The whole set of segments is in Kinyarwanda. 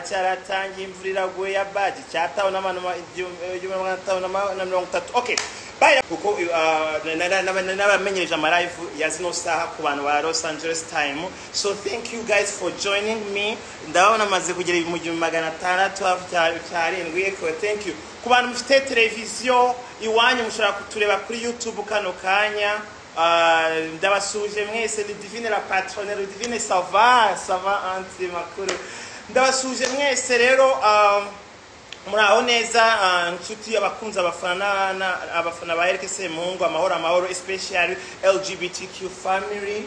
cyaratangiye imvura iraguye ya baji cyatabona abantu igihumbi magana atanu na mirongo itatu okay bye kuko n'abamenyereje amalive ya zino saha ku bantu ba los angeles time so thank you guys for joining me ndabona amaze kugera mu gihumbi magana atandatu cyarindwi thank you ku bantu mufite televiziyo iwanyu mushobora kutureba kuri youtube kano kanya ndabasuje mwese ni divine la patrone divine sava sava anti makuru ndabasuje mwese rero muraho neza inshuti abakunzi abafana abafana ba erike semungu amahoro amahoro especially lgbtq family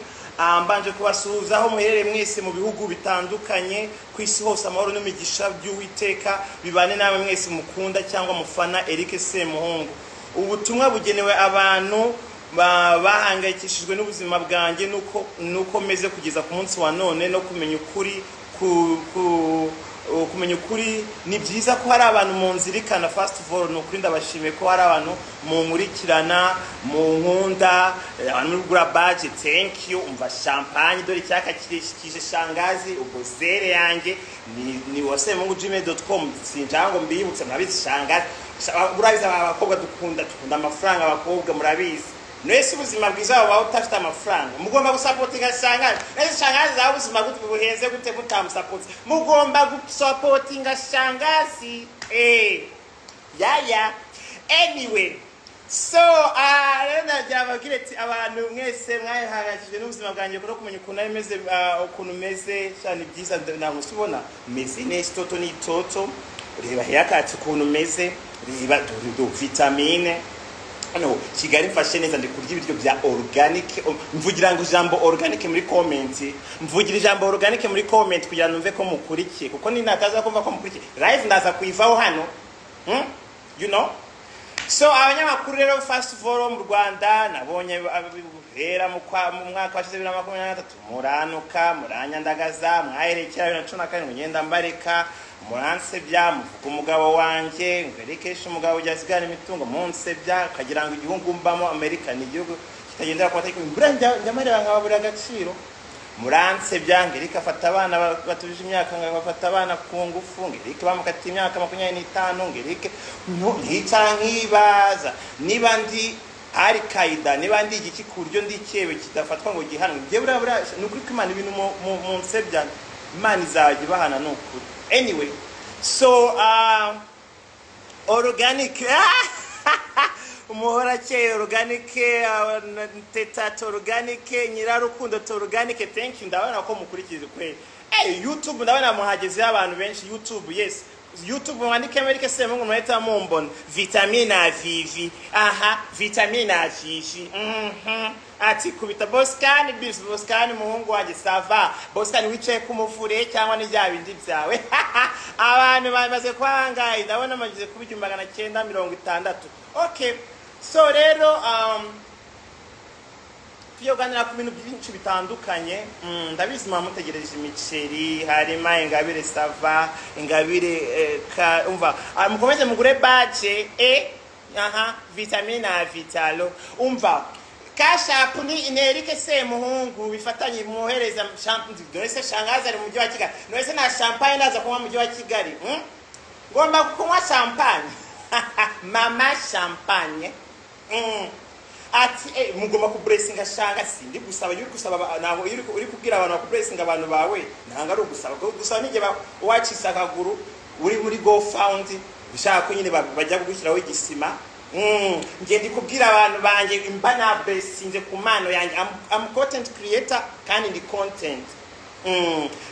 mbanje kubasuhuza aho muherereye mwese mu bihugu bitandukanye ku isi hose amahoro n'imigisha by'uwiteka bibane namwe mwese mukunda cyangwa mufana erike semuhungu ubutumwa bugenewe abantu bahangayikishijwe n'ubuzima bwanjye nuko meze kugeza ku munsi wa none no kumenya ukuri kumenya ukuri ni byiza ko hari abantu munzirikana fasiti foru ni ukuri ndabashimiye ko hari abantu munkurikirana mu nkunda abantu muri gura baje tenkiyu umva shampanye dore icyaka kirishikije shangazi ubwo zere yanjye ni wase mungu jime doti komu sinjara ngo mbibutse murabizi shangazi murabizi abakobwa dukunda dukunda amafaranga abakobwa murabizi mwese ubuzima bwiza waba utafite amafaranga mugomba gusapotinga shangazi mwese shangazi zawe ubuzima gute buhenze gute mutamusapotinga mugomba gusapotinga shangazi eh yaya anyway so rero nagira ababwire ati abantu mwese mwahangayikishijwe n'ubuzima bwanjye kuko kumenya ukuntu ari meze ukuntu meze cyane byiza ntabwo usibona meze neza itoto ni itoto reba heyakatsi ukuntu meze reba vitamine hano kigali mfashe neza ndi kurya ibiryo bya oruganike mvugira ngo ijambo oruganike muri komenti mvugira ijambo oruganike muri komenti kugira ngo mve ko mukurikiye kuko ni nataza kumva ko mukurikiye live ndaza kuyivaho hano you know so abanyamakuru rero fasiti foro mu rwanda nabonye bera mu mwaka wa bibiri na makumyabiri na gatatu muranuka muranyandagaza mwaherekera bibiri na cumi na karindwi ngenda mbareka muransebya muvuga umugabo wanjye ngwereke umugabo ujya asigara imitungo munsebya ukagira ngo igihugu mbamo amerika ni igihugu kitagendera ku mategeko mbura nyamareba nkababura agaciro muransebya ngerike afata abana batuje imyaka ngafata abana ku ngufu ngerike bamukatiye imyaka makumyabiri n'itanu ngerike nkicara nkibaza niba ndi ari kayida niba ndi igiki ku buryo ndi icyewe kidafatwa ngo gihanwe ibyo burabura ni ukuri ko imana ibintu munsebya imana izajya ibahana ni ukuri anyway so uh, organic umuhora akeye oruganike teta toruganike nyirarukundo toruganike thank you ndabona ko mukurikije kweli hey, youtube ndabona muhagezeho abantu benshi youtube yes youtube mwandike amerika se mungu mwahita mumbona vitamine avivi aha vitamine avivi mm -hmm. ati kubita bosikani bisi bosikani muhungu wanjye sava bosikani wicaye ku muvure cyangwa n'ibya bindi byawe abantu bamaze kuhangaye ndabona amaze kuba igihumbi magana cyenda mirongo itandatu okay so rero um, tujya kuganira ku bintu byinshi bitandukanye ndabizi muba mutegereje imiceri harimo ingabire sava ingabire umva mukomeze mugure baje e aha vitamine na vitalo umva kashapu ni inerike semuhungu bifatanye mwohereza dore se shangazi ari mu mujyi wa kigali dore se nta shampanye ndaza kunywa mu mujyi wa kigali ngomba kunywa shampanye mama shampanye ati eh mugomba kuburesinga shanga sindi gusaba yuri gusaba naho uri kubwira abantu bakuburesinga abantu bawe nanga ari ugusaba gusaba nije wacisa akaguru uri muri go found ushaka ko nyine bajya kugushyiraho igisima Mm. ngiye ndikubwira abantu banje imba naburesinze ku mano yanjye I'm, I'm content creator kandi ndi content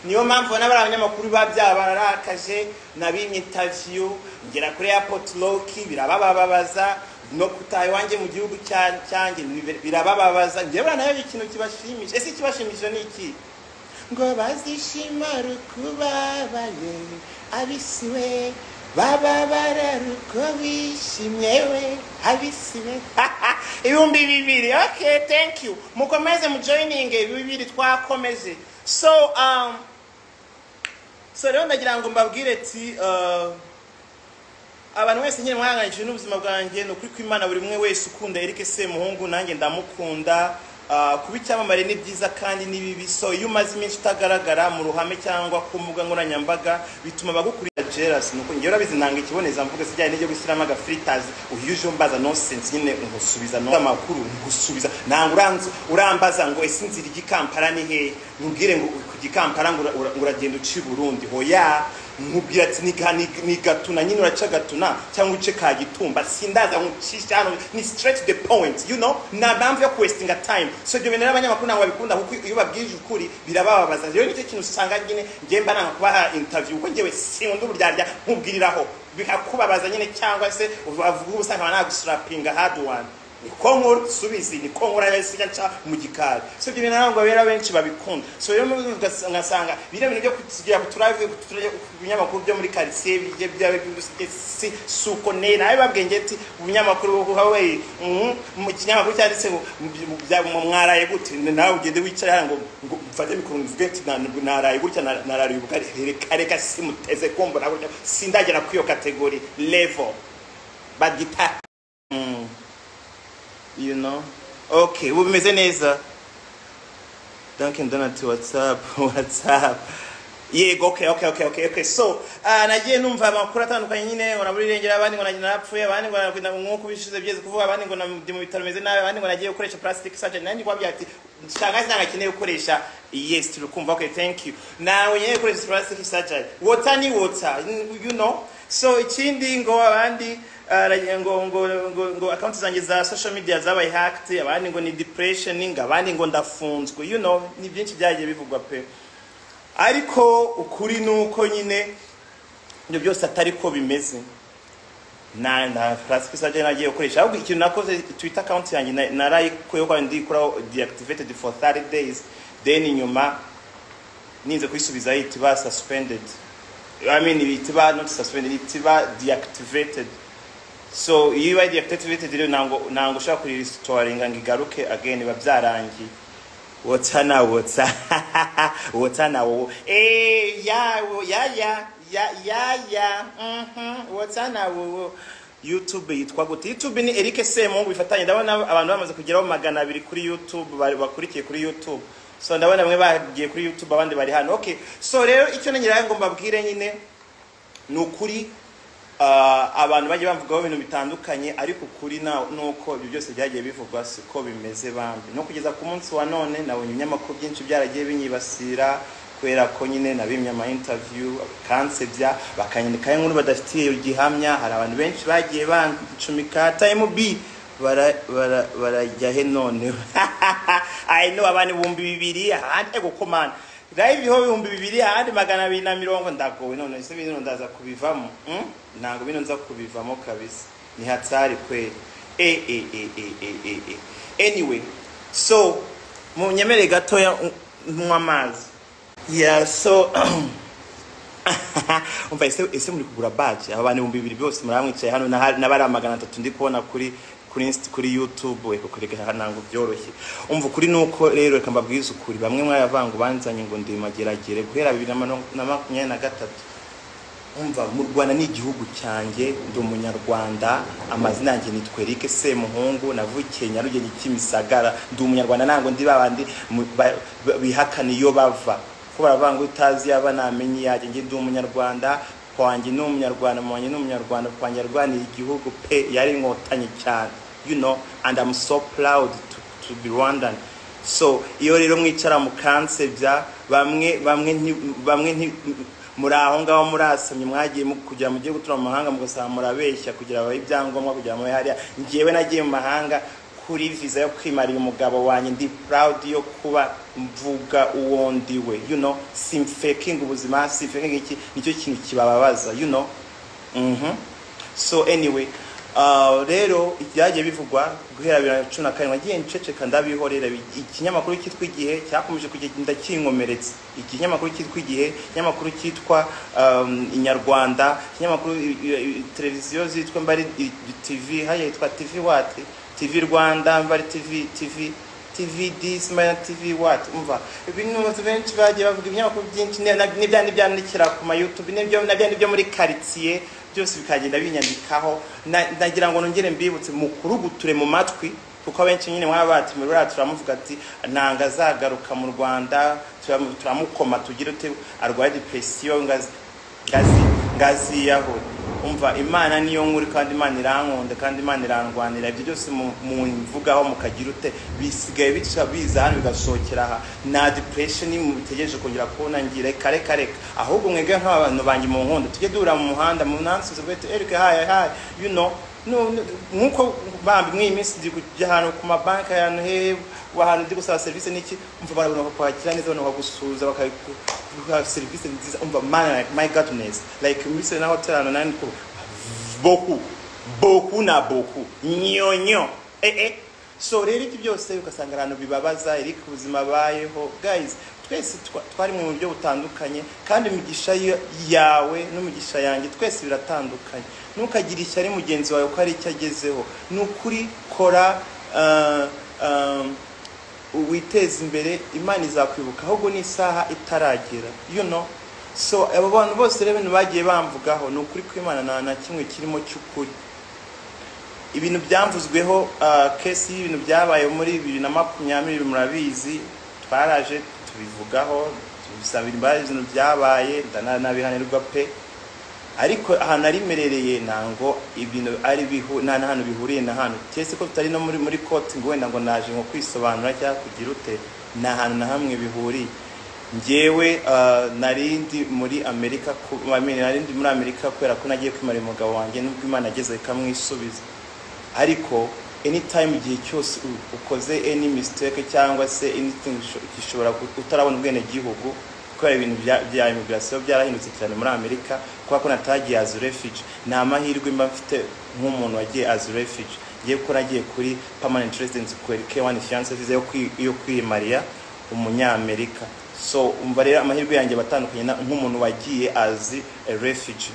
niyo mpamvu n'abari abanyamakuru biba byabarakaje nabimye interview ngera kuri airport loki birabababaza no kutaha iwanjye mu gihugu cyanjye birabababaza ngewe nayo ikintu kibashimije ese ikibashimije ni iki ngo bazishima rukubabaye abisiwe bababara ruko bishimye we abisiwe ibihumbi bibiri okay thank you mukomeze mujoyininge bibiri twakomeje so um, so rero ndagira ngo mbabwire ati uh, abantu wese nyine mwahangayikishijwe n'ubuzima bwanjye ni ukuri kw'imana buri umwe wese ukunda erike semuhungu nanjye ndamukunda ah, kuba icyamamare ni byiza kandi ni bibi so iyo umaze iminsi utagaragara mu ruhame cyangwa ku mbuga nkoranyambaga bituma abagukurira jealousy nuko ngewe urabizi nanga ikibonezamvugo sijyanye n'ibyo gushyiramo agafilters uhuje umbaza nonsense nyine ungusubiza no amakuru ngusubiza nanga uranzi urambaza ngo ese inzira ijya i Kampala ni hehe nkubwire ngo kujya i Kampala ngo ura- ura- uragenda uci Burundi hoya nkubwira ati ni ga- ni ni gatuna nyine uraca gatuna cyangwa uce ka gitumba sindaza nkucisha hano ni straight to the point you know nta mpamvu yo kwestinga time so ibyo bintu rero abanyamakuru ntabwo babikunda kuko iyo babwije ukuri birabababaza rero nicyo kintu usanga nyine ngewe mba nanga kubaha interview kuko ngewe sinkunda uburyarya nkubwiriraho bikakubabaza nyine cyangwa se bavuga ubusa nkaba nagusurapinga hard one niko nkora subizi niko nkora yahise nca mu gikari so ibyo bintu ntabwo rero benshi babikunda so rero muri ubu ugas- ugasanga biriya bintu byo kugira ku turave ku turya- ku binyamakuru byo muri karitsiye bijye byaba iby'ubusizi si si uko ne nawe babwiye ngira ati ubunyamakuru bwo kuha we mhm, mu kinyamakuru cyanditse ngo mu- mu- bya- mu- mwaraye gute Ni nawe ugende wicare hano ngo ngo mfate mikoro mvuge ati "Na- naraye gutya na- narariye ubukari reka reka simuteze kumbona gutya sindagera kuri iyo kategori level bagita you know okay ubu bimeze neza duncan donat whatsapp whatsapp yego okay okay okay okay okay so ah, nagiye numva amakuru atandukanye nyine ngo nabura irengero abandi ngo nagiye narapfuye abandi ngo nakwita nk'uko bishize byeze kuvuga abandi ngo ndi mu bitaro bimeze nabi abandi ngo nagiye gukoresha plastic surgery nandi wabya ati shaka ntabwo akeneye gukoresha yes turi kumva okay thank you nawe nyine gukoresha plastic surgery water ni water you know so ikindi ngo abandi ah, ra- ngo ngo ngo ngo accounts zanjye za social media zabaye hacked abandi ngo ni depression ngo abandi ngo ndafunzwe you know ni byinshi byagiye bivugwa pe ariko ukuri ni uko nyine ibyo byose atari ko bimeze na na plastic surgery nagiye gukoresha ahubwo ikintu nakoze twitter account yanjye na- narayikuyeho kandi ndikuraho deactivated for 30 days then nyuma ninze kuyisubizaho ihita iba suspended I mean ihita iba not suspended ihita iba deactivated so iyo ibaye deactivated rero ntabwo ntabwo ushobora kuririsitora ngo igaruke again biba byarangiye wota na wota wota na wo eh ya wo ya ya ya ya ya mhm wota na wo wo YouTube yitwa gute YouTube ni Eric Semungu bifatanye ndabona abantu bamaze kugeraho magana abiri kuri YouTube bari bakurikiye kuri YouTube so ndabona bamwe bagiye kuri YouTube abandi bari hano okay so rero icyo nongeraho ngo mbabwire nyine ni ukuri ah, abantu bajya bamvugaho ibintu bitandukanye ariko ukuri na- ni uko ibyo byose byagiye bivugwa siko bimeze bambi no kugeza ku munsi wa none nabonye ibinyamakuru byinshi byaragiye binyibasira kubera ko nyine nabimye ama interview bakansebya bakanyandikaho inkuru badafitiye gihamya hari abantu benshi bagiye bancumika time b bara- bara- barajya he none I know abantu ibihumbi bibiri ahandi gukomana live ho ibihumbi bibiri ahandi magana abiri na mirongo ndagowe none ese bino ndaza kubivamo mm? ntabwo bino nza kubivamo kabisa ni hatsari kweli e e e e e e e anyway so mu nyemere gatoya mm, nywa amazi yeah so umva ese ese muri kugura baji aba bantu ibihumbi bibiri byose muramwicaye hano na- n'abari magana atatu ndi kubona kuri kuri inst- kuri youtube we kukureka ntabwo byoroshye umva ukuri ni uko rero reka mbabwize ukuri bamwe mwayavanga banzanye ngo ndi mageragere guhera bibiri na mano- na makumyabiri na gatatu umva mu rwanda ni igihugu cyanjye ndi umunyarwanda amazina yanjye nitwa eric semuhungu navukiye nyarugenge kimisagara ndi umunyarwanda ntabwo ndi babandi mu- ba- ba- bihakana iyo bava ko baravuga ngo utazi yaba namenye iyajye njye ndi umunyarwanda wanjye ni umunyarwanda wanjye ni umunyarwanda wanjye yarwaniye igihugu pe yari inkotanyi cyane you know and i'm so proud to, to be rwandan so iyo rero mwicara mukansebya bamwe bamwe nti- bamwe nti- muri aho ngaho murasamye mwagiye mu- kugira mugiye gutura mu mahanga mugasaba murabeshya kugira babahe ibyangombwa kugira mube hariya ngewe nagiye mu mahanga kuri visa yo kwimarira umugabo wanjye ndi proud yo kuba mvuga uwo ndiwe you know simfaking ubuzima simfaking iki nicyo kintu kibababaza you know mhm so anyway uh, rero ibyagiye bivugwa guhera bibiri na cumi na karindwi nagiye nceceka ndabihorera Bi- ikinyamakuru cyitwa igihe cyakomeje kugenda kinkomeretsa ikinyamakuru cyitwa igihe ikinyamakuru cyitwa um, inyarwanda ikinyamakuru i- i- i- televiziyo zitwa mbari i- tv haya yitwa tv wati tv rwanda mbari tv tv tv dis mbari tv wati umva ibinuzi benshi bagiye bavuga ibinyamakuru byinshi ne- na- n'ibya n'ibyandikira ku ma youtube n'ibyo nabyo n'ibyo muri karitsiye byose bikagenda binyandikaho Na- nagira ngo nongere mbibutse mukuruguture mu matwi kuko abenshi nyine mwaba batumira turamuvuga ati nanga azagaruka mu rwanda turamu- turamukoma tugire ute arwaye depresiyo ngazi ngazi ngazi yaho umva imana niyo nkuru kandi imana irankunda kandi imana irandwanira ibyo byose mu- mumvugaho mukagira ute bisigaye bica biza hano bigasohokera aha nta depression mubitegereje kongera kubona ngira reka reka reka ahubwo mwebwe nk'abantu banjye mu nkunda tujye duhura mu muhanda mu nansubize bwite erike hayi hayi you know no- no- nk'uko bambi mw'iyi minsi ndi kujya ahantu ku mabanki ahantu he ahantu ndi gusaba serivisi n'iki umva barabona bakwakira neza barabona bakagusuhuza bakaguha serivisi nziza umva my, my godness like muri na hotel ahantu nani ko boku boku na boku nyonyo eh eh so rero ibyo byose ugasanga abantu bibabaza iri ku buzima bayeho guys twese twa- twari mu buryo butandukanye kandi imigisha yo- yawe n'umugisha yanjye twese biratandukanye ntukagire ishyari mugenzi wawe ko hari icyo agezeho ni ukuri kora uh, um, witeze imbere imana izakwibuka ahubwo n'isaha itaragera you know so abo bantu bose rero ibintu bagiye bamvugaho ni ukuri kw'imana nta na kimwe kirimo cy'ukuri ibintu byamvuzweho ah, kesi y'ibintu byabaye muri bibiri na makumyabiri murabizi twaraje tubivugaho tubisabira imbabazi ibintu byabaye ndana- nabihanirwa pe ariko ahantu arimerereye ntango ibintu ari bihu nta na hantu bihuriye na hano cyese ko tutari no muri muri koti ngo wenda ngo naje nko kwisobanura cyangwa kugira ute nta hantu na hamwe bihuriye njyewe ah, nari ndi muri amerika ku- I mean, nari ndi muri amerika kubera ko nagiye kwimara umugabo wanjye nubwo imana ageze ikamwisubiza ariko anytime igihe cyose u- ukoze any mistake cyangwa se anything sho- gishobora gu- utarabona ubwene gihugu kubera ibintu bya bya immigration byarahindutse cyane muri Amerika kubera ko natagiye as refugee ni amahirwe mba mfite nk'umuntu wagiye as refugee ngiye ko nagiye kuri permanent residence kuri K1 fiance visa yo kwi- yo kwiyimariya umunyamerika so umva rero amahirwe yanjye batandukanye na- nk'umuntu wagiye as a refugee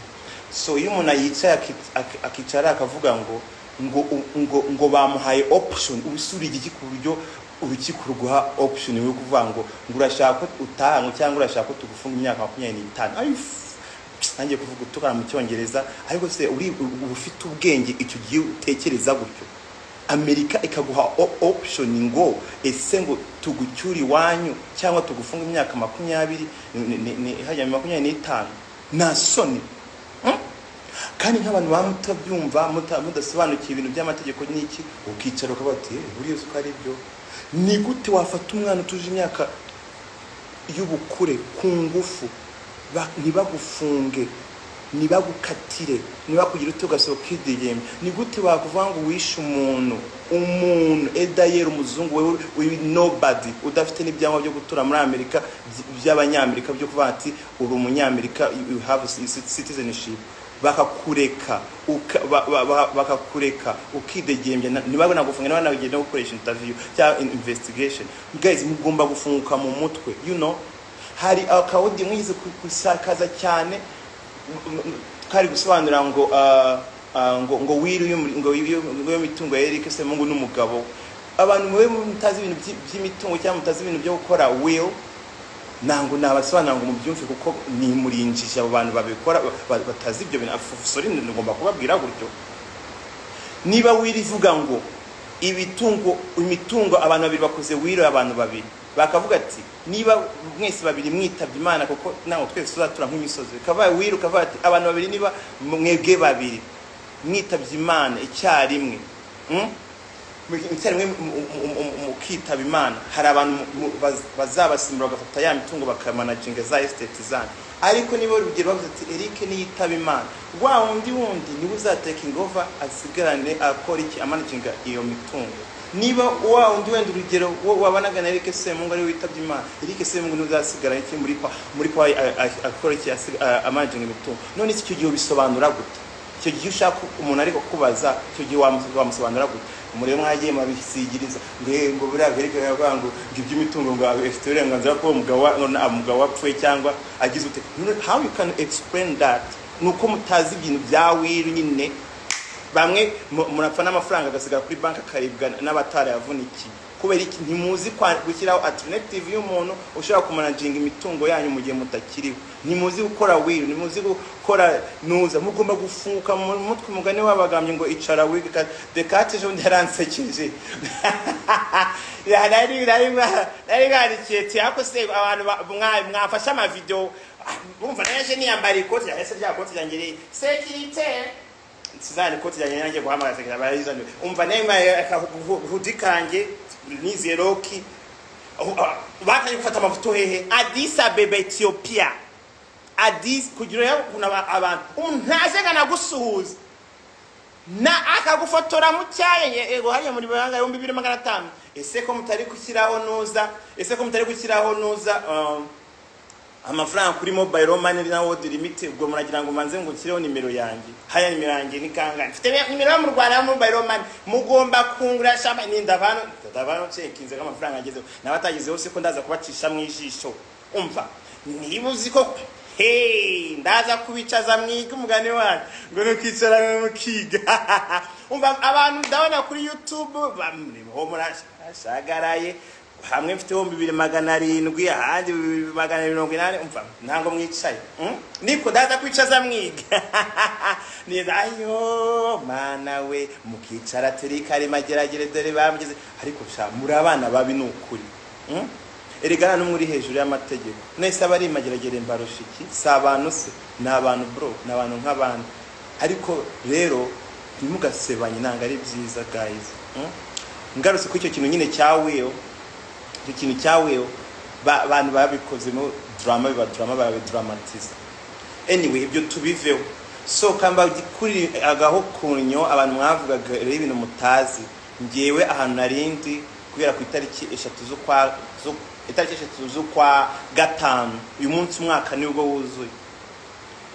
so iyo umuntu yicaye aki- aki- akicara akavuga ngo ngo ngo ngo bamuhaye option ubisura igiki ku buryo urukiko ruguha option yo kuvuga ngo ngo urashaka ko utahanwe cyangwa urashaka ko tugufunga imyaka makumyabiri n'itanu Are you f- ntangiye kuvuga utukana mu cyongereza ariko se uri uba ufite ubwenge icyo gihe utekereza gutyo amerika ikaguha o- option ngo ese ngo tugucyure iwanyu cyangwa tugufunga imyaka makumyabiri ni- ni- ni- hajya mu makumyabiri n'itanu nta soni kandi nk'abantu baba mutabyumva muta- mudasobanukiwe ibintu by'amategeko n'iki ukicara ukavuga ati "Eh, buriya uzi ko ari byo ni gute wafata umwana utuje imyaka y'ubukure ku ngufu ba- ntibagufunge ntibagukatire ntibakugire ute ugasohoka ukidigembe ni gute bakuvuga ngo wishe umuntu umuntu edayeri umuzungu wewe uri nobody udafite n'ibyangombwa byo gutura muri amerika by- by'abanyamerika byo kuvuga ati uri umunyamerika you you have citizenship bakakureka uka- ba- ba- ba- bakakureka ukidegembya na- ntibabona gufunga ntibabona no gukoresha interview cyangwa in- investigation guys mugomba gufunguka mu mutwe you know hari akawudi mwize gusakaza cyane m- m- kari gusobanura ngo ah, ah, ngo ngo wiri ngo wiri- ngo imitungo ya Eric se mungu n'umugabo abantu mwe mutazi ibintu by'i- by'imitungo cyangwa mutazi ibintu byo gukora will ntabwo nabasobanura ngo mubyumve kuko nimurinjije abo bantu babikora ba- ba- batazi ibyo bintu sori ngomba kubabwira gutyo niba wiri ivuga ngo ibitungo imitungo abantu babiri bakoze wiro abantu babiri bakavuga ati niba mwese babiri mwitabye imana kuko ntabwo twese tuzatura nk'imisozi bikabaye wiro ukavuga ati abantu babiri niba mwebwe babiri mwitabye imana icyarimwe mm? icyarimwe mukitaba imana hari abantu mu- baz- bazabasimbura bagafata ya mitungo bakamanaginga za esiteti zanyu ariko niba urugero bavuze ati erike niyitaba imana wa wundi wundi niwe uzateka ingova asigarane akora iki amanaginga iyo mitungo niba wa wundi wenda urugero wo wabanaga na erike semungu ariwe witabye imana erike semungu niwe uzasigara iki muri pa muri pa akora iki asig- a- amanaginga imitungo none se icyo gihe ubisobanura gute icyo gihe ushaka umuntu ariko kubaza icyo gihe wamu- wamusobanura gute umuriro mwagiye mwabisigiriza ngo eh, ngo buriya verike baravuga ngo ngo iby'imitungo ngo afite uburenganzira ko uwo mugabo wa- ngo na- umugabo wapfuye cyangwa agize ute No, how you can explain that ni uko mutazi ibintu bya wiri nyine bamwe mu- murapfa n'amafaranga agasigara kuri banki akaribwa n'abatarayavunikiye kubera iki ntimuzi kwa- gushyiraho alternative y'umuntu ushobora kumanaginga imitungo yanyu mu gihe mutakiriho ntimuzi gukora wiru ntimuzi gukora nuza mugomba gufunguka mu mutwe umugani wabagambye ngo icara wige dekate ejo bundi yaransekeje Ya, nari nari nari narikiye ti ariko se abantu ba- mwa- mwafashe amavideo ah, bumva naje niyambara ikoti yahese rya koti ryanjye riri sekirite sizani ko tujyanye nanjye guhamagara sekera barizane umva nema hudikanje niziye roki bakanye gufata amavuto hehe Addis Ababa Ethiopia Addis kugira ngo kuna aba- abantu ntazega nagusuhuza na akagufotora mu cyaye yego hariya muri banga ibihumbi bibiri magana atanu ese ko mutari gushyiraho nuza ese ko mutari gushyiraho nuza um, amafaranga kuri mobile money na world limit ubwo muragira ngo manze ngo nshyireho nimero yanjye haya nimero yanjye ni kangahe mfite ni- nimero yo mu rwanda ya mobile money mugomba kungura shama ninda abantu ndabano cekinze ko amafaranga agezeho n'abatagezeho se ko ndaza kubacisha mu ijisho umva niba uzi ko hey ndaza kubicaza mwiga umugani wanyu ngo nukicara mukiga umva abantu ndabona kuri youtube bamuriho murashagaraye hamwe mfite ibihumbi bibiri magana arindwi ahandi bibiri magana mirongo inani umva ntabwo mwicaye mm? niko ndaza kwicaza mwiga niza ayo mana we mukicara turi karimageragere dore bamugeze ariko sha muri abana babi ni ukuri mm? erega nta n'umwe uri hejuru y'amategeko mwese aba ari imageragere mbarusha iki si abantu se ni abantu bro ni abantu nk'abandi ariko rero ntimugasebanye ntabwo ari byiza guys mm? ngarutse kuri icyo kintu nyine cya wiyo icyo kintu cyaweho ba- abantu babikozemo drama biba drama barabidramatisa anyway ibyo tubiveho so kamba kuri agaho kunyo abantu mwavugaga rero ibintu mutazi ngewe ahantu narindi kubera ku itariki eshatu z'ukwa zu- itariki eshatu z'ukwa gatanu uyu munsi umwaka nibwo wuzuye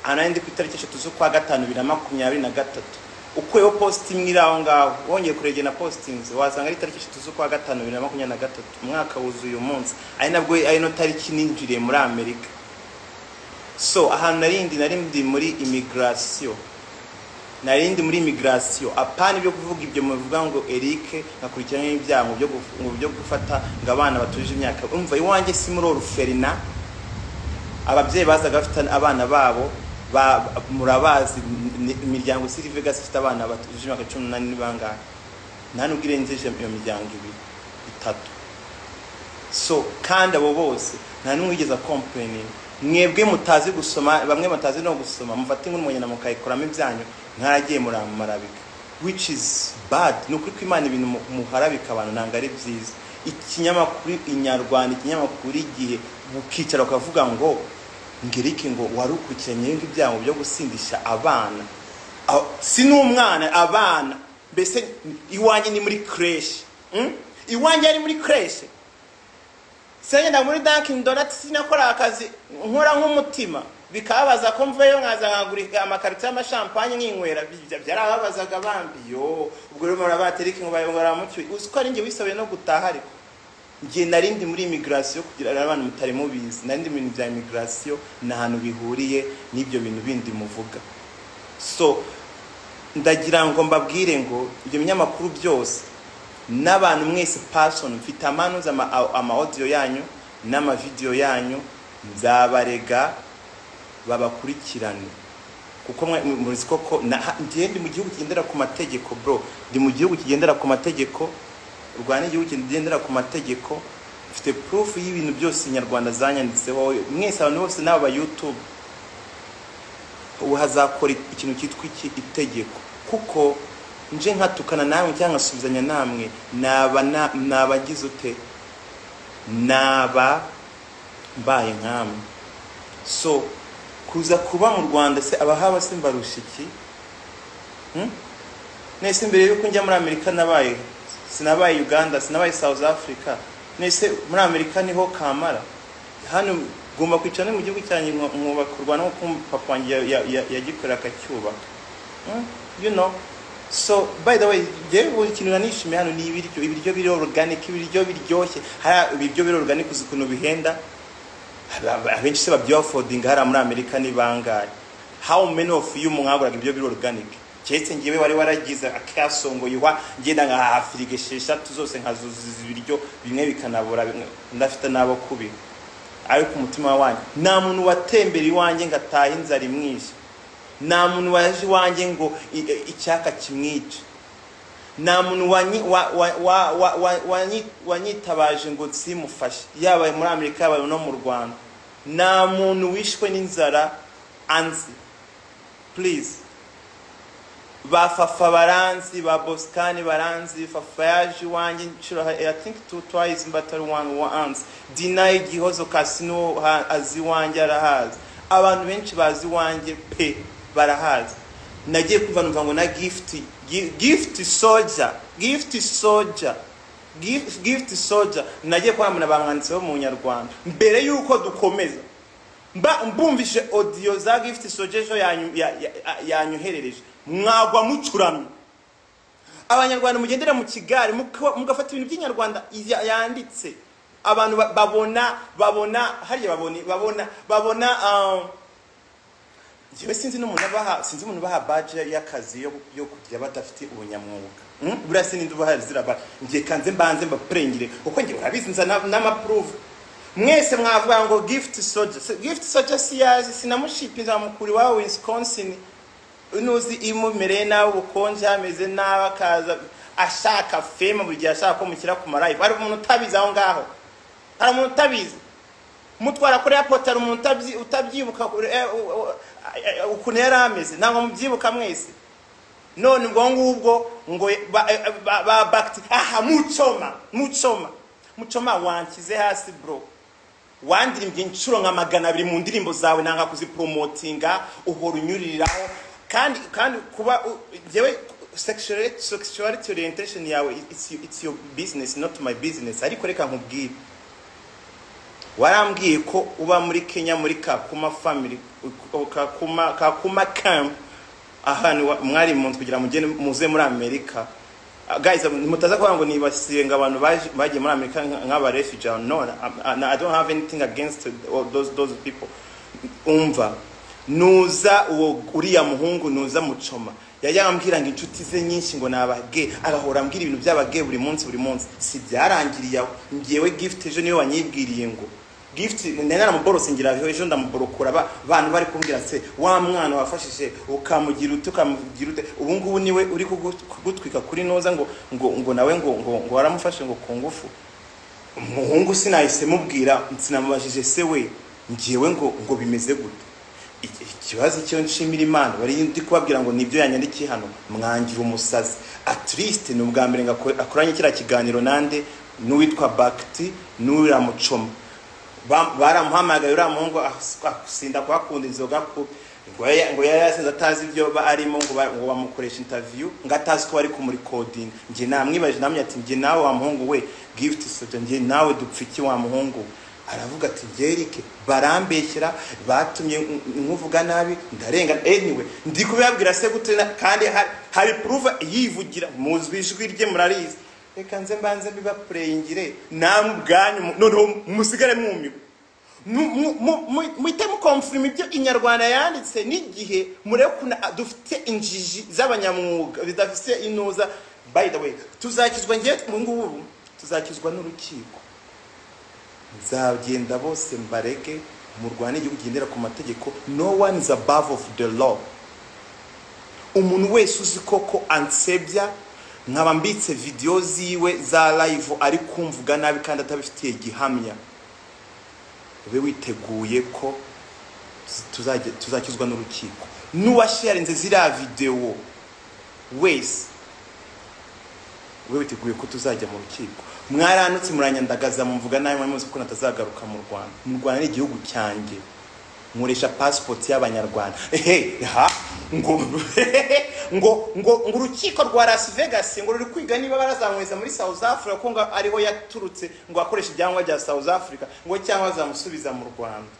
ahantu narindi ku itariki eshatu z'ukwa gatanu bibiri na makumyabiri na gatatu ukuyeho positi imwe iri aho ngaho wongeye kuregera na positingi wasanga ari tariki eshatu z'ukwa gatanu bibiri na makumyabiri na gatatu umwaka wuzuye uyu munsi ari nabwo ari no tariki ninjiriye muri amerika so ahantu narindi narindi muri imigirasiyo narindi muri imigirasiyo apana ibyo kuvuga ibyo muvuga ngo erike ngakurikirana n'ibyaha mu byo guf- mu byo gufata ngo abana batuje imyaka umva iwanjye si muri oruferina ababyeyi bazaga bafite abana babo ba- murabazi ni- imiryango siri vegas ifite abana batuje imyaka cumi n'umunani ni bangahe nta nubwo irengeje iyo miryango ibiri itatu so kandi abo bose nta n'umwe wigeze akompureninga mwebwe mutazi gusoma bamwe batazi no gusoma mufata inkuru mugenda mukayikoramo ibyanyu mwaragiye muramarabika which is bad ni ukuri ko imana ibintu mu- muharabika abantu ntabwo ari byiza ikinyamakuru inyarwanda ikinyamakuru igihe ukicara ukavuga ngo ngirike ngo wari ukurikiranye ibindi byago byo gusindisha abana Aho- si n'umwana abana mbese iwanjye ni muri creche Mm? iwanjye ari muri creche sengenda muri Dunkin Donuts sinakora akazi nkora nk'umutima bikababaza ko mvuyeyo nkaza nkagura amakarito y'amashampanye nkinywera Ibyo byarababazaga bambi yo ubwo rero murabatereka ngo baramucyuye uzi ko ari njye wisabiye no gutaha ariko njye narindi muri imigirasiyo kugira ngo abantu mutari mubizi narindi mu bintu bya imigirasiyo ni ahantu bihuriye n'ibyo bintu bindi muvuga so ndagira ngo mbabwire ngo ibyo binyamakuru byose n'abantu mwese pasoni mfite amanuza ama, ama audio yanyu n'amavideyo yanyu nzabarega babakurikirane kuko mwe- mu- muzi koko na- ha- njyewe ndi mu gihugu kigendera ku mategeko bro ndi mu gihugu kigendera ku mategeko u rwanda ni igihugu kigendera ku mategeko mfite proof y'ibintu byose inyarwanda zanyanditseho mwese abantu bose n'aba youtube ubu hazakora ikintu cyitwa iki itegeko kuko nje nkatukana namwe cyangwa nkasubizanya namwe naba na- nabagize ute naba mbaye nkamwe so kuza kuba mu rwanda se abahaba se mbarusha iki Hmm? nese mbere yuko njya muri amerika nabaye sinabaye uganda sinabaye south africa nese muri amerika niho kamara hano ngomba kwicara no mu gihugu cyanjye nku- nkubaka u rwanda nk'uko papa wanjye ya- ya- ya- yagikorera akacyubaka Mm, you know so by the way njyewe buri kintu nanishimiye hano ni ibiryo ibiryo biri organic ibiryo biryoshye hariya ibiryo biri organic uzi ukuntu bihenda abenshi se babyiba fodinga hariya muri amerika ni bangahe how many of you mwaguraga ibiryo biri organic keretse ngewe wari waragize akasongoyewa ngenda nkahaha firigo esheshatu zose nkazuzuza ibiryo bimwe bikanabura bimwe ndafite n'abo kubiha ari ku mutima wanjye nta muntu watembera iwanjye ngo atahe inzara imwishe nta muntu waje iwanjye ngo i- i- icyaka kimwice nta muntu wanyi- wa- wa- wa- wa- wa- wanyi- wanyitabaje ngo simufashe yaba muri amerika yaba no mu rwanda nta muntu wishwe n'inzara anzi purize ba fafa baranzi ba bosikani baranzi fafa yaje iwanjye nshuro i think two twice but ari one once dinayi gihozo kasino ha- azi iwanjye arahazi abantu benshi bazi iwanjye pe barahazi nagiye kumva numva ngo na gift gift soldier gift soldier gift gift soldier nagiye kuramuna bamwanditsi bo mu nyarwanda mbere yuko dukomeza mba mbumvise odiyo za gifuti sojejo yanyu- ya- ya- yanyoherereje mwagwa mucuramye abanyarwanda mugendera mu kigari muka- mugafata ibintu by'inyarwanda ya- yanditse abantu ba- babona babona hariya babona babona babona ah, njyewe sinzi n'umuntu abaha sinzi umuntu ubaha baje y'akazi yo yo kugira badafite ubunyamwuga Mm? buriya sinindi ubaha ziraba ngiye kanze mbanze mbapurengire kuko njye urabizi nzana n'amapuruvu mwese mwavuga ngo gift soldier Se- gift soldier siyazi sinamushipa nzamukura iwawe wisconsin nuzi imumereye nabi ubukonje hameze nabi akaza ashaka feme buri gihe ashaka ko mushyira ku marayivu hari umuntu utabizi aho ngaho hari umuntu utabizi mutwara kuri airport hari umuntu utabyi- utabyibuka kure- eh, u- u- eh, ukuntu yari ameze ntabwo mubyibuka mwese none ubwo ngubwo ngo ba- eh, ba- ba- bakiti aha mucoma mucoma mucoma wankize hasi bro wandirimbye inshuro nka magana abiri mu ndirimbo zawe nanga kuziporomotinga uhora unyuririraho kandi kandi kuba u- njyewe sexuality sexuality orientation yawe it's, it's your business not my business ariko reka nkubwire warambwiye ko uba muri kenya muri kakuma family u- kakuma kakuma camp ahantu wa- mwari munsi kugira mugende muze muri amerika Ah, guys um, mutaza kuvuga ngo nibasiye ngo abantu baje- bagiye muri amerika nka- nk'aba refugee no I, i don't have anything against all those those people umva nuza uwo uriya muhungu nuza mucoma yayambwira ngo inshuti ze nyinshi ngo nabage agahora ambwira ibintu by'abage buri munsi buri munsi si byarangiriye aho ngewe gift ejo niwe wanyibwiriye ngo gift nanamuborose ngira ejo ndamuborokora ba- abantu bari kumbwira se wa mwana wafashije ukamugira ute ukamugira ute ubu ngubu niwe uri kugu- kugutwika kuri noza ngo ngo ngo nawe ngo ngo ngo waramufashe ngo ku ngufu umuhungu sinahise mubwira sinamubajije se we ngewe ngo ngo bimeze gute Iki- ikibazo icyo nshimira imana bari ndi kubabwira ngo nibyo yanyandikiye hano mwangira umusazi at least ni ubwa mbere ngako- akoranye kiriya kiganiro nande n'uwitwa bakiti n'uriya mucoma Ba- baramuhamagaye uriya muhungu as- asinda kuhakunda inzoga ku ngo yari- ngo yari yasinze atazi ibyo ba- arimo ngo ba- ngo bamukoresha interview ngo atazi ko bari kumurikodinga njye namwibaje namwe ati njye nawe wa muhungu we gift soja njye nawe dupfa iki wa muhungu we?" aravuga ati njye Eric barambeshyera batumye nk- nkuvuga nabi ndarenga anyway ndi kubibabwira se gute na- kandi hari- hari proof yivugira muzwi ijwi rye murarizi reka nze mbanze mbibapureyingire namwe ubwanyu mu- noneho musigare mwumiwe Mu- mu- mu- mu- muhite mukomfirima ibyo inyarwanda yanditse n'igihe murebe ukuntu a- dufite injiji z'abanyamwuga zidafite inuza by the way tuzakizwa ngewe ubu ngubu tuzakizwa n'urukiko nzagenda bose mbarege murwane igihugu kigendera ku mategeko no one is above of the law umuntu wese uzi koko ansebya nkaba mbitse videwo ziwe za live ari kumvuga nabi kandi atabifitiye gihamya ube witeguye ko tuzajya- tuzakizwa n'urukiko n'uwasharinze ziriya videwo wese ube witeguye ko tuzajya mu rukiko mwaranutse muranyandagaza mumvuga nabi muri muzi ko natazagaruka mu rwanda mu rwanda ni igihugu cyanjye nkoresha pasipoti y'abanyarwanda ehe ha ngo ngo ngo ngo urukiko rwa las vegas ngo ruri kwiga niba barazamweza muri south africa ko ngo ariho yaturutse ngo akoreshe ibyangombwa bya south africa ngo cyangwa bazamusubiza mu rwanda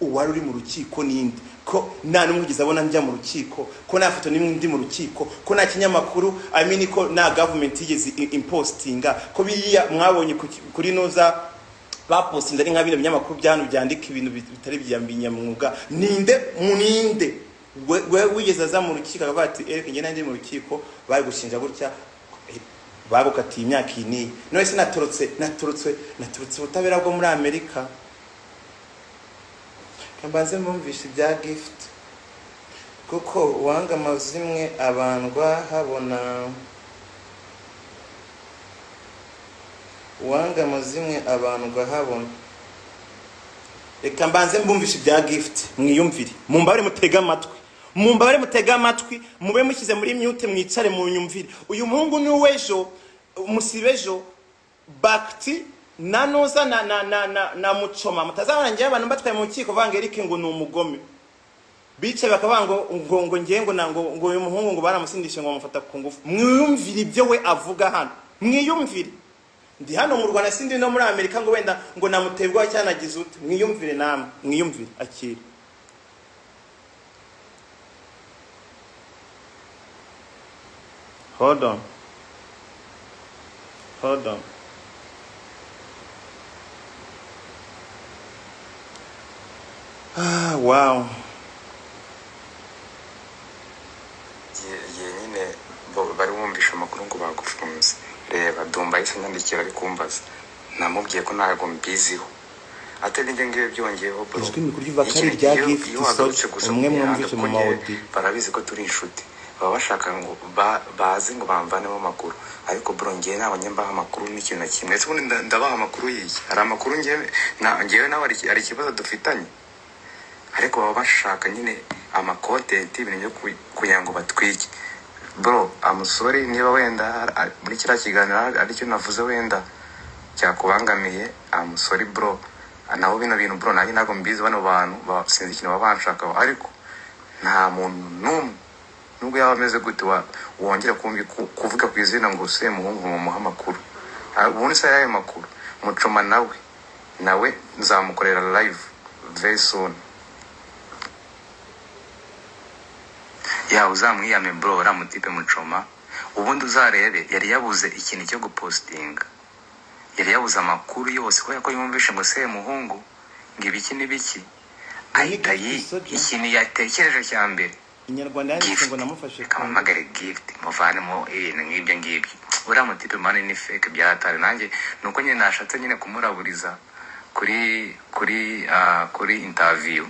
uwari uri mu rukiko n'indi ko nta n'umwe ugeze abona njya mu rukiko ko nta foto n'imwe ndi mu rukiko ko nta kinyamakuru amini ko nta gavumenti yigeze i- impositinga ko biriya mwabonye ku ki- kuri noza bapostinze ari nka bino binyamakuru bya hano byandika ibintu bit- bitari bya binyamwuga ninde mu ninde we we- wigeze aza mu rukiko akavuga ati erike njye nandi mu rukiko bari gushinja gutya bagukatiye imyaka iyi n'iyi none se natorotse natorotse natorotse ubutabera bwo muri amerika mbanze mwumvishe ibya gifuti kuko uwanga amazimwe abandwa habona uwanga amazimwe abandwa habona reka mbanze mbumvishe ibya gifuti mwiyumvire mumbabare mutege amatwi mumbabare mutege amatwi mube mushyize muri myute mwicare mu nyumvire uyu muhungu ni uw'ejo umusibe ejo bakiti na noza na na na na na mucoma mutazabona njyewe abantu mbatwaye mu rukiko banga erike ngo ni umugome bicaye bakavuga ngo ngo ngo ngewe ngo na- ngo ngo uyu muhungu ngo baramusindishe ngo bamufata ku ngufu mwiyumvire ibyo we avuga hano mwiyumvire ndi hano mu rwanda sindi no muri amerika ngo wenda ngo namuterwa cyanagize ute mwiyumvire namwe mwiyumvire akira hold on hold on ah wow igihe igihe nyine bo- bari bumvishe amakuru ngo bagufunze reba dumba yahise anyandikira ari kumbaza namubwiye ko ntabwo mbiziho atari ibyo ngibyo byongeyeho bro. Ijwi mikuru ry'uva Iki- kandi rya iyo- gift iyo wagarutse source, gusa umwe mu mihanda mwumvishe mu kuko njye maodi. barabizi ko turi inshuti baba bashaka ngo ba- baze ngo bamvanemo amakuru ariko bro ngewe ntabwo njye mbaha amakuru n'ikintu na kimwe ese ubundi nda- ndabaha amakuru yiye hari amakuru ngewe na- ngewe nawe hari iki- hari ikibazo dufitanye ariko baba bashaka nyine amakontenti ibintu byo ku- kugira ngo batwike bro amusore niba wenda hari- hari- muri kiriya kiganiro hari- aricyo navuze wenda cyakubangamiye amusore bro naho bino bintu bro nanjye ntabwo mbizi bano bantu ba- sinzi ikintu baba banshakaho ariko nta muntu n'umwe nubwo yaba ameze gute wa- wongera kumvi- ku- kuvuga ku izina ngo usuye muhungu mumuha amakuru Ah, ubundi se yayo makuru mucoma nawe nawe nzamukorera live very soon yawe uzamwiyame bro uriya mutipe mucoma ubundi uzarebe yari yabuze ikintu cyo gupositinga yari yabuze amakuru yose kubera ko yumvishe ngo se muhungu ngo ibiki n'ibiki ahita yi ikintu yatekereje cya mbere inyarwanda yanditse ngo gift namufashe ku ngufu kamamagare gift muvanemo ibintu nk'ibyo ngibyo uriya mutipe mani ni fake byaratari nanjye ni uko nyine nashatse nyine kumuraburiza kuri kuri ah, kuri interview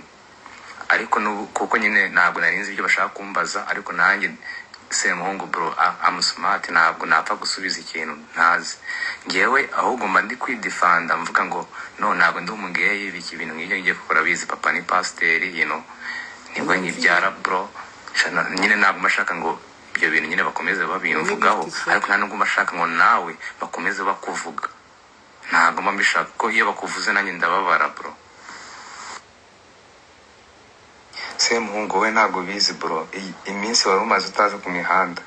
ariko n'ubu kuko nyine ntabwo nari nzi ibyo bashaka kumbaza ariko nanjye semuhungu bro amusumati ntabwo napfa gusubiza ikintu ntazi ngewe ahubwo mba ndi kwidifanda mvuga ngo no ntabwo ndi umugeyi ibiki ibintu nk'ibyo ngiye gukora bizi papa ni pasiteri yino nibwo nkibyara bro Shana- nyine ntabwo bashaka ngo ibyo bintu nyine bakomeze babimvugaho ariko nta nubwo bashaka ngo nawe bakomeze bakuvuga ntabwo mba mbishaka ko iyo bakuvuze nanjye ndababara bro semuhungu we ntabwo bizi bro I- iminsi wari umaze utaza ku mihanda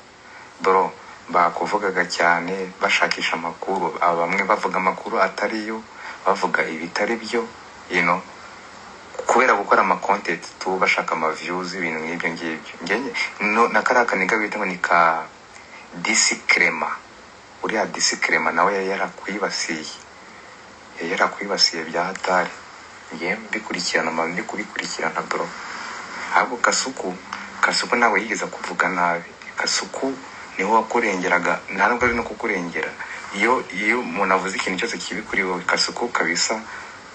bro bakuvugaga cyane bashakisha amakuru aba bamwe bavuga amakuru atari yo bavuga ibitari byo you know kubera gukora ama content tu bashaka ama views ibintu nk'ibyo ngibyo ngenye no na kariya kaniga bita ngo ni ka disclaimer uriya disclaimer nawe yari yarakwibasiye yari yarakwibasiye bya hatari ngewe mbikurikirana mba ndi kubikurikirana bro ahubwo kasuku kasuku ntabwo yigeze kuvuga nabi kasuku niho wakurengeraga nta nubwo ari no kukurengera iyo iyo umuntu avuze ikintu cyose kibi kuri wowe kasuku kabisa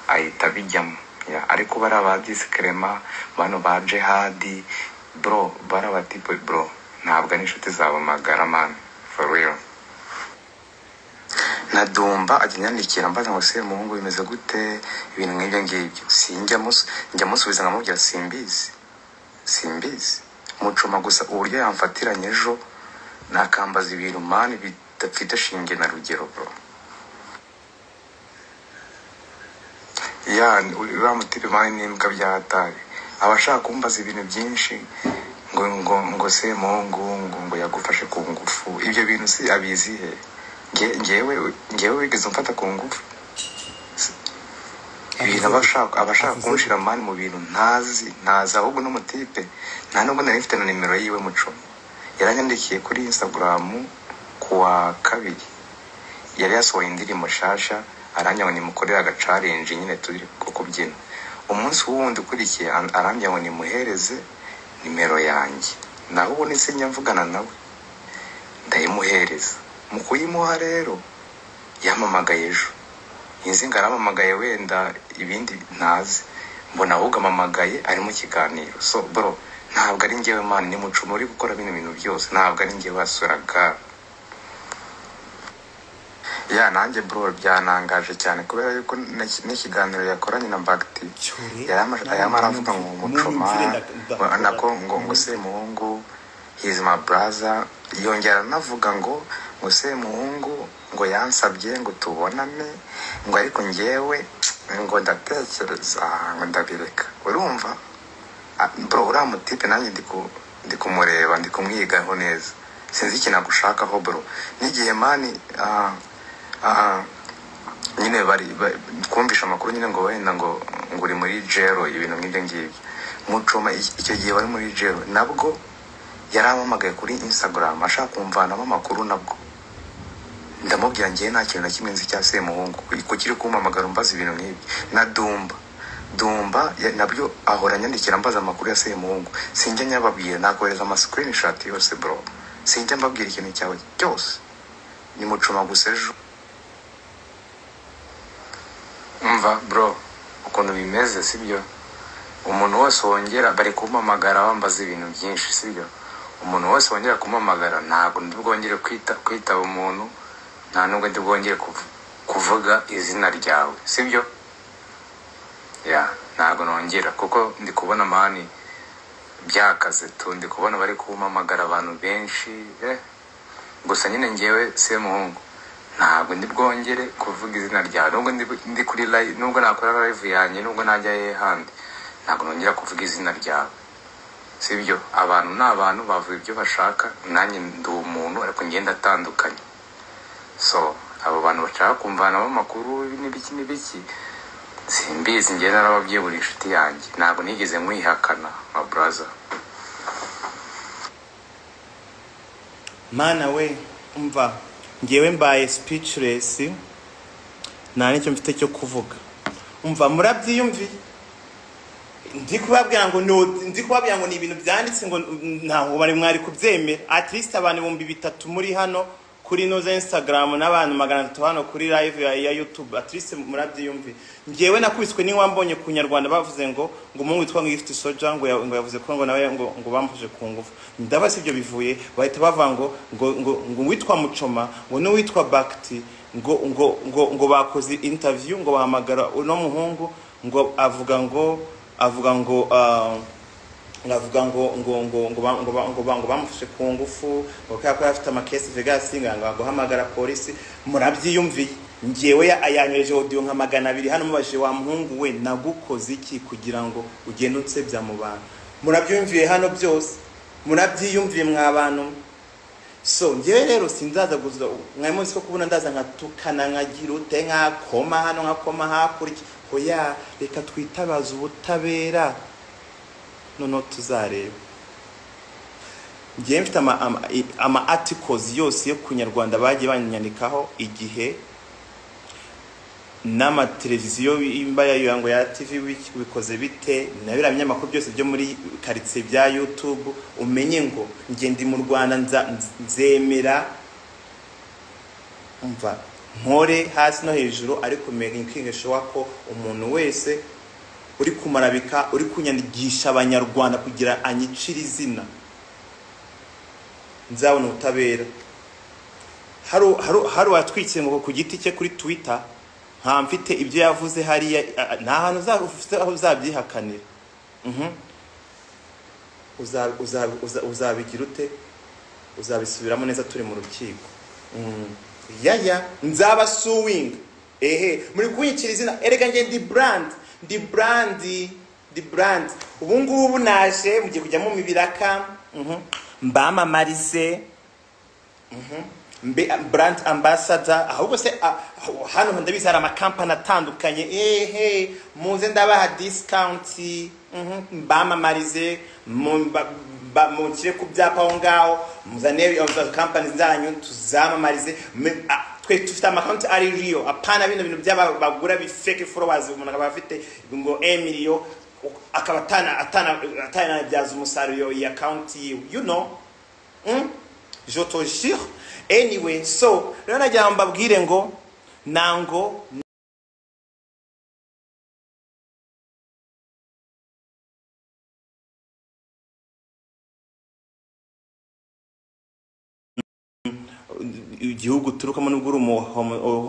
ahita abijyamo Ya, ariko bariya ba disikerema bano ba jehadi bro bariya batipe bro ntabwo ari inshuti zabo magara man for real na dumba ajya anyandikira mbaza ngo se muhungu bimeze gute ibintu nk'ibyo ngibyo sinjya mus- njya musubiza nkamubwira simbizi simbizi mucuma gusa uburyo yamfatiranye ejo nakambaza ibintu mani bidafite shinge na rugero bro ya uriya mutipe mani n'imbwa bya hatari aba ashaka kumbaza ibintu byinshi ngo ngo ngo se muhungu ngo ngo yagufashe ku ngufu ibyo bintu si abizi he Nge- ngewe ngewe wigeze umfata ku ngufu ibintu aba ashaka aba ashaka Avuze- kunshira mani mu bintu ntazi ntazi ahubwo n'umutipe nta nubwo nari mfite na nimero yiwe mucumi yaranyandikiye kuri insitagaramu ku wa kabiri yari yasohoye indirimbo nshasha arangira ngo nimukorere agacarenji nyine turi ku kubyina umunsi wundi ukurikiye an- arangira ngo nimuhereze nimero yanjye nawe ubonetse njya mvugana nawe ndayimuhereza mu kuyimuha rero yampamagaye ejo inzi ngaramamagaye wenda ibindi ntazi mbona ahubwo amamagaye ari mu kiganiro so bro ntabwo ari njyewe mani ni mucumu uri gukora bino bintu byose ntabwo ari njyewe wasuraga ya nanjye bro byanangaje cyane kubera yuko n'iki- n'ikiganiro yakoranye na bagiti yayama aravuga ngo mucuma wa- nako ngo ngo semuhungu he's my brother yongera anavuga ngo ngo semuhungu ngo yansabye ngo tubonane ngo ariko ngewe ngo ndatekereza ngo ndabireka urumva Ah, bro uriya mutipe nanjye ndi ku- ndi kumureba ndi kumwigaho neza sinzi ikintu agushakaho bro n'igihe mani ah, ah, nyine bari ba- twumvishe amakuru nyine ngo wenda ngo ngo uri muri jero ibintu nk'ibyo ngibyo mucoma iki- icyo gihe wari muri jero nabwo yarampamagaye kuri instagram ashaka kumvanamo amakuru nabwo ndamubwira njyewe nta kintu na kimwe nzi cya semuhungu ku kiri kumpamagara mbaza ibintu nk'ibi na dumba dumba ya- nabyo ahora anyandikira mbaza amakuru ya semuhungu sinjya nyababwira nakohereza ama screenshot yose bro sinjya mbabwira ikintu cyawe cyose ni mucuma gusa ejo umva bro ukuntu bimeze sibyo umuntu wose wongera bari kumpamagara bambaza ibintu byinshi sibyo umuntu wese wongera kumpamagara ntabwo ndi bwongere kwita kwitaba umuntu nta nubwo ndi bwongere kuv- kuvuga izina ryawe sibyo ya ntabwo nongera kuko ndi kubona mani byakaze tu ndi kubona bari kumpamagara abantu benshi eh gusa nyine ngewe semuhungu ntabwo ndi bwongere kuvuga izina ryawe nubwo ndi, ndi kuri live nubwo nakora live yanjye nubwo najya he handi ntabwo nongera kuvuga izina ryawe sibyo abantu ni abantu bavuga ibyo bashaka nanjye ndi umuntu ariko ngenda atandukanye so abo bantu bashaka kumvanamo amakuru n'ibiki n'ibiki simbizi njye narababwiye buri inshuti yanjye ntabwo nigeze mwihakana nka buraza mana we umva ngewe mbaye speechless nta nicyo mfite cyo kuvuga umva murabyiyumviye ndi kubabwira ngo no ndi kubabwira ngo ni ibintu byanditse ngo ntabwo bari mwari kubyemera at least abantu ibihumbi bitatu muri hano kuri ino za instagram n'abantu magana atatu hano kuri live ya, ya youtube at least murabyiyumviye ngewe nakubiswe n'iwambonye ku nyarwanda bavuze ngo ngo umuhungu witwa ngo gift soja ngo ya- ngo yavuze ko ngo nawe ngo ngo bamfashe ku ngufu ndaba si ibyo bivuye bahita bavuga ngo ngo ngo ngo uwitwa mucoma ngo n'uwitwa bakiti ngo ngo ngo ngo bakoze interview ngo bahamagara uno muhungu ngo avuga ngo avuga ngo ah, ngavuga ngo ngo ngo ngo ba- ngo ba- ngo ba- ngo bamufashe ku ngufu ngo kubera ko yari afite amakesi Vegas nganga guhamagara polisi murabyiyumviye ngewe ya- yanyoreje audio nka magana abiri hano mubajije wa muhungu we nagukoze iki kugira ngo ugende unsebya mu bantu murabyiyumviye hano byose murabyiyumviye mwa bantu so ngewe rero sinzaza guza mwari muzi ko kubona ndaza nkatukana nkagira ute nkakoma hano nkakoma hakurya oya reka twitabaze ubutabera noneho tuzareba ngewe mfite ama, ama, i- ama articles yose yo ku nyarwanda bagiye banyandikaho igihe n'amateleviziyo imba yayo ngo ya tv wiki bikoze bite na biriya binyamakuru byose byo muri karitsiye bya youtube umenye ngo njye ndi mu rwanda nza- nzemera umva nkore hasi no hejuru ariko menye kwingishowa ko umuntu wese uri kumarabika uri kunyandikisha abanyarwanda kugira anyicire izina nzabona ubutabera hari hari- hari uwatwitse ngo ku giti cye kuri twitter nta mfite ibyo yavuze hariya a- a- nta hantu uza- ufite aho uzabyihakanira Mhm. Uza- uza- uza- uzabigira ute uzabisubiramo neza turi mu rukiko Mm. yaya nzaba suwinga ehe muri kunyikira izina erega nge ndi brand ndi brand ndi brand ubu ngubu naje mugiye kujyamo mibiraka Mhm. mbamamarize mbe brand ambassador ahubwo se ah, hano ndabizi hari amakampani atandukanye ehe muze ndabaha discount mhm, mbamamarize mu- ba- ba- mushyire ku byapa aho ngaho muzane kampani zanyu tuzamamarize Me- ah, twe dufite amakonti ari riyo apana bino bintu by'abagura bifeke followers umuntu akaba afite ngo emiliyo akaba atana atana atanabyaza umusaruro iyi akawunti yiwe you know Mm? je te jure anyway so rero nagira ngo mbabwire ngo nango igihugu uturukamo nubwo uri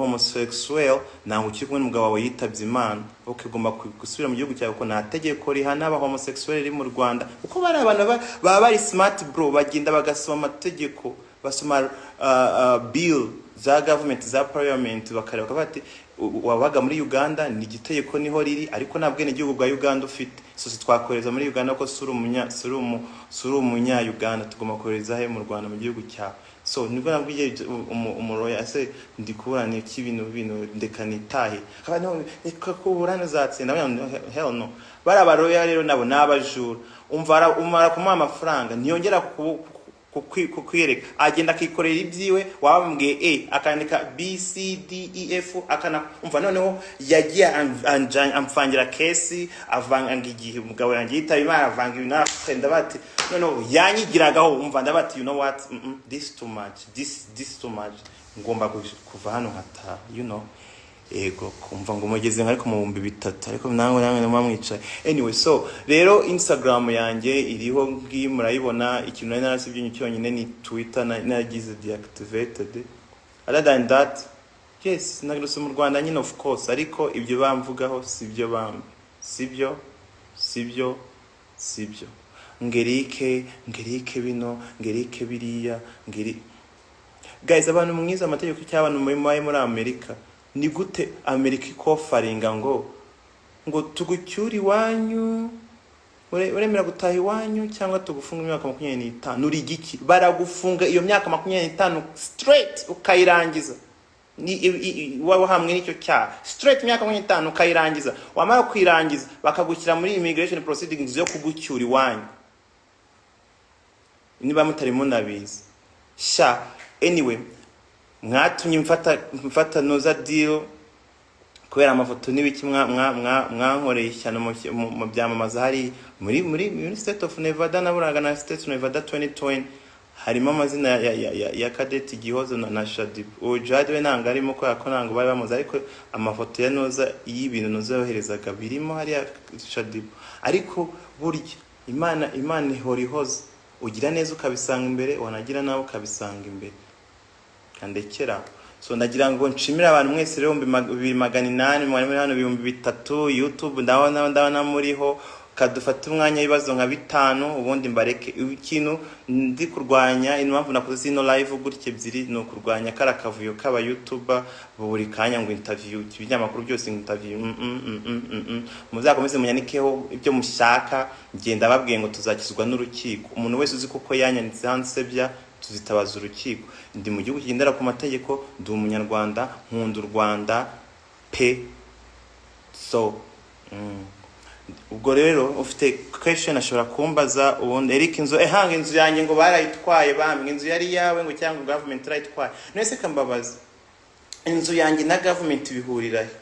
homosexuel ntabwo ukiri kumwe n'umugabo wawe yitabye imana ok ugomba gusubira mu gihugu cyawe kuko nta tegeko rihana aba homosexuel riri mu rwanda kuko bari abantu ba- baba bari smart bro bagenda bagasoma amategeko basoma ah, ah, bill za government za parliament bakareba bakavuga bati "U- wabaga muri uganda ni igitegeko niho riri ariko nta bwenegihugu bwa uganda ufite so si twakohereza muri uganda ko si uri umunya- si uri umu- si uri umunya-uganda tugomba kohereza he mu rwanda mu gihugu cyawe so nibwo nabwiye ibyo- umu- umuroya ese ndi kuburana iki ibintu bino ndeka nitahe Akaba no, reka kuburana uzatsinda Bariya ngo, "He- hell no bari abaroya rero nabo ni abajura umva umara kumuha amafaranga ntiyongera ku- ku- ku- kukwiyereka agenda akikorera ibyiwe waba wamubwiye a akandika b c d e f akana umva noneho yagiye am- anja- amfangira kesi avanga igihe umugabo yanjye yitaba imana avanga ibintu afite ndabati noneho yanyigiragaho umva ndabati you know what mm -mm, this too much this this too much ngomba kuj- kuva hano nkataha you know yego kumva ngo mugeze nka ariko mu bihumbi bitatu ariko nange nange numa mwicaye anyway so rero instagram yanjye iriho ngiyi murayibona ikintu nari narasibye ni cyonyine ni twitter na- naragize deactivated other than that yes nagarutse mu rwanda nyine of course ariko ibyo bamvugaho sibyo bambi sibyo sibyo sibyo ngerike ngerike bino ngerike biriya ngeri guys abantu mwize amategeko cy'abantu muri muri muri amerika ni gute amerika ikofaringa ngo ngo tugucyure iwanyu ure- uremera gutaha iwanyu cyangwa tugufunga imyaka makumyabiri n'itanu uri igiki baragufunga iyo myaka makumyabiri n'itanu straight ukayirangiza Ni- i- i- i- waba uhamwe n'icyo cyaha straight imyaka makumyabiri n'itanu ukayirangiza wamara kuyirangiza bakagushyira muri immigration proceedings yo kugucyura iwanyu niba mutarimo nabizi sha anyway mwatumye mfata mfata noza deal kubera amafoto n'ibiki mwa- mwa- mwa- mwankoreye cyane mu mu- mu byamamaza hari muri muri muri state of nevada naburaga na state of nevada 2020 harimo amazina ya, ya, ya, ya kadeti gihozo na, na shadibu uwo jade we ntabwo arimo kubera ko ntabwo bari bamuzi ariko amafoto ya noza y'ibintu noza yoherezaga birimo hariya shadibu ariko burya imana imana ihora ihoze ugira neza ukabisanga imbere wanagira nawe ukabisanga imbere kandekera so ndagira ngo nshimire abantu mwese rero ibihumbi bibiri magana inani mwari muri hano ibihumbi bitatu youtube ndabona ndabona muriho kadufate umwanya w'ibibazo nka bitanu ubundi mbareke ikintu ndi kurwanya impamvu nakoze zino live gutya ebyiri ni ukurwanya kara kavuyo k'aba youtuber buri kanya ngo interview ibinyamakuru byose ngo interview mm, mm, mm, mm, mm, mm. muzakomeze munyanikeho ibyo mushaka ngenda babwiye ngo tuzakizwa n'urukiko umuntu wese uzi kuko yanyanitse hansebya tuzitabaza urukiko ndi mu gihugu kigendera ku mategeko ndi umunyarwanda nkunda u rwanda pe so mm. ubwo rero ufite question ashobora kumbaza ubundi eric inzu ehanga inzu yanjye ngo barayitwaye bambwe inzu yari iyawe ngo cyangwa government irayitwaye none se kambabaza inzu yanjye na government bihurira he